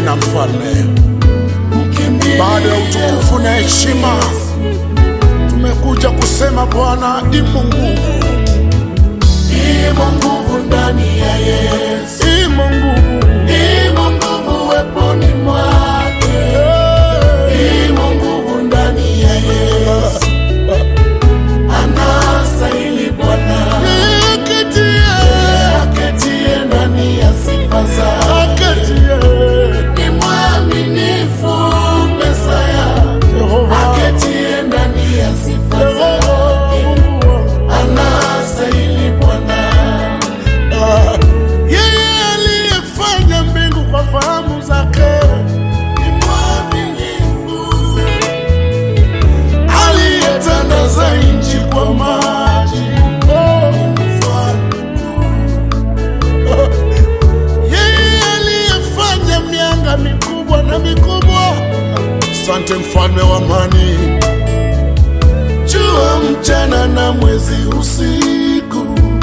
tena mfalme. Baada ya utukufu na heshima, tumekuja kusema Bwana, imo nguvu, Imo nguvu ndani ya Yesu, imo nguvu, imo nguvu weponi mwake, imo nguvu ndani ya Yesu, anastahili Bwana Aketie, aketie ndani ya sifa zake, aketie, ni mwaminifu Mesaya, Yehova, aketie ndani ya sifa Yehova, zake, Mungu wangu. anastahili Bwana. Ah, yeye aliyefanya mbingu kwa fahamu zake, Ni mwaminifu aliyetandaza nchi kwa maji. Oh, yeye aliyefanya mianga mikubwa na mikubwa. Asante mfalme wa amani, jua mchana na mwezi usiku,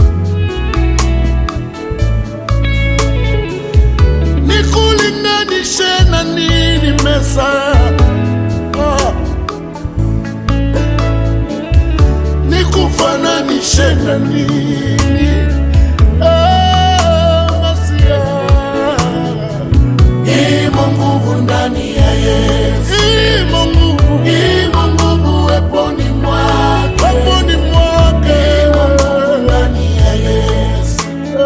nikulinganishe na nini mesa ah. nikufananishe na nini ah, Masia. imo nguvu ndani ya Yesu, Imo nguvu imo nguvu weponi mwake, peponi mwake imo nguvu ndani ya Yesu,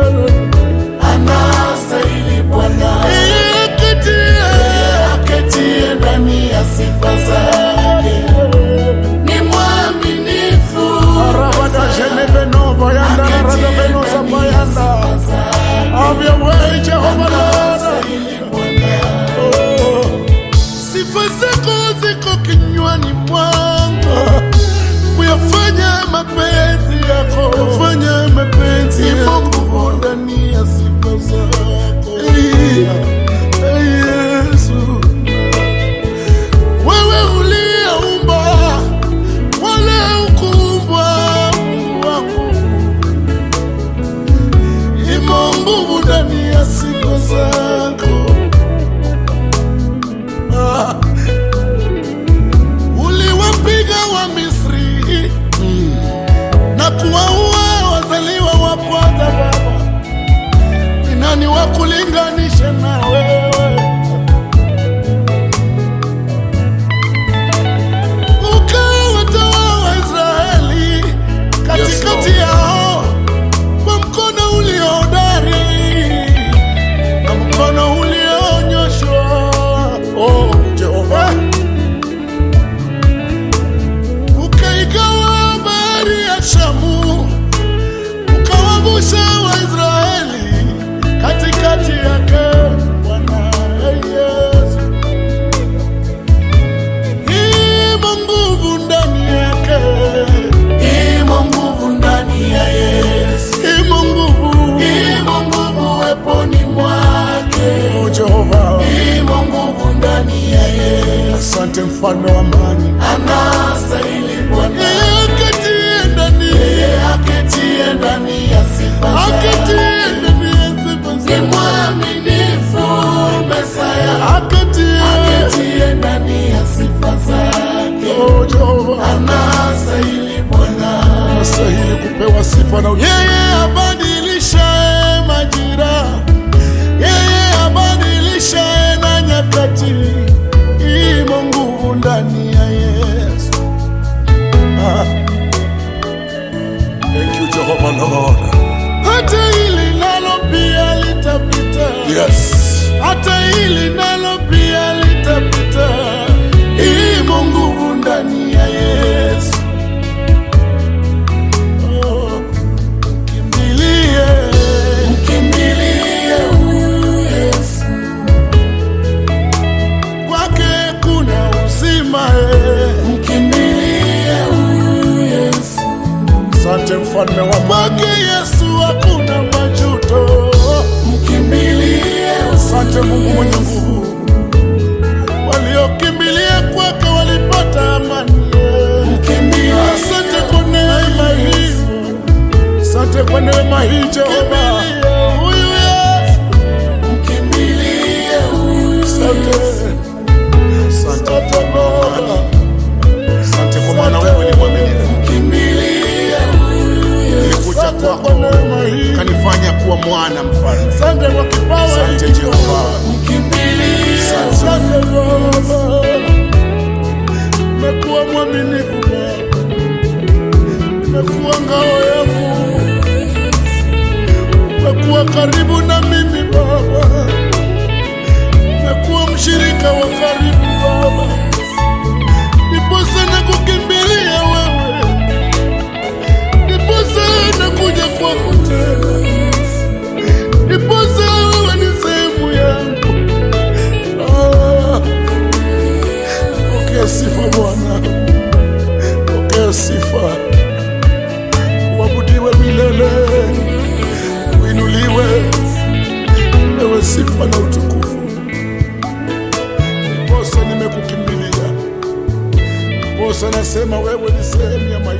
anastahili Bwana Ikitie. aketie ndani ya sifa zake, ni mwaminifu Arabada jenebeno bayanda aketie radabeno ndani ya sabayanda. sifa zake, Have your way, Jehovah Lord. anastahili Bwana Oh, Sifa zako ziko kinywani mwangu, kuyafanya mapenzi yako, fanya mapenzi yako nguvu ndani ya sifa zako. Hey, Yesu, wewe uliyeumba wala ukuumbwa, Mungu wangu, imo nguvu ndani ya sifa zako. Ah. uliwapiga wa Misri na kuwaua wazaliwa wa kwanza. Baba, ni nani wa kulinganisha na wewe? Ukawatoa Waisraeli katikati yao kwa mkono uliohodari na mkono ulionyoshwa. Oh, Jehova, ukaigawa bahari ya Shamu, ukawavusha Waisraeli katikati yake. Bwana Yesu, imo nguvu ndani yake, imo nguvu ndani ya Yesu, imo nguvu. imo nguvu weponi mwake, Oh, Jehova, imo nguvu ndani ya Yesu, asante mfalme wa amani, anastahili Bwana akatie ndani aketie ndani ya sifa zake, akatie ndani ya sifa ni zake. mwaminifu Mesaya, akatie aketie ndani ya sifa zake, Oh, Jehova anastahili Bwana anastahili kupewa sifa na yeye abadilishaye majira, yeye abadilishaye na nyakati, imo nguvu ndani ya Yesu. Ah. Thank you Jehovah Lord. Hata hili nalo pia litapita. Yes. Hata hili nalo pia litapita. Imo nguvu ndani ya Yesu. Oh, kimbilie. Mkimbilie huyu Yesu, Kwake kuna uzima eh. mkimbilie huyu Yesu, Asante mfalme wa kwake Yesu hakuna majuto. mkimbilie Asante Mungu mwenye nguvu, waliokimbilia kwake walipata amani. mkimbilie Asante kwa neema hii, asante kwa neema hii Jehova. Huyu Yesu, mkimbilie huyu asante umekuwa ngao yangu, umekuwa karibu na mimi Baba, umekuwa mshirika wa karibu Baba, niposa na kukimbilia wewe, niposa na kuja kwako tena, niposa wewe ni sehemu yangu. Ah, pokea sifa Bwana, pokea sifa, uabudiwe milele, uinuliwe, ewe sifa na utukufu. Ndiposa nimekukimbilia, ndiposa nasema wewe ni sehemu ya maisha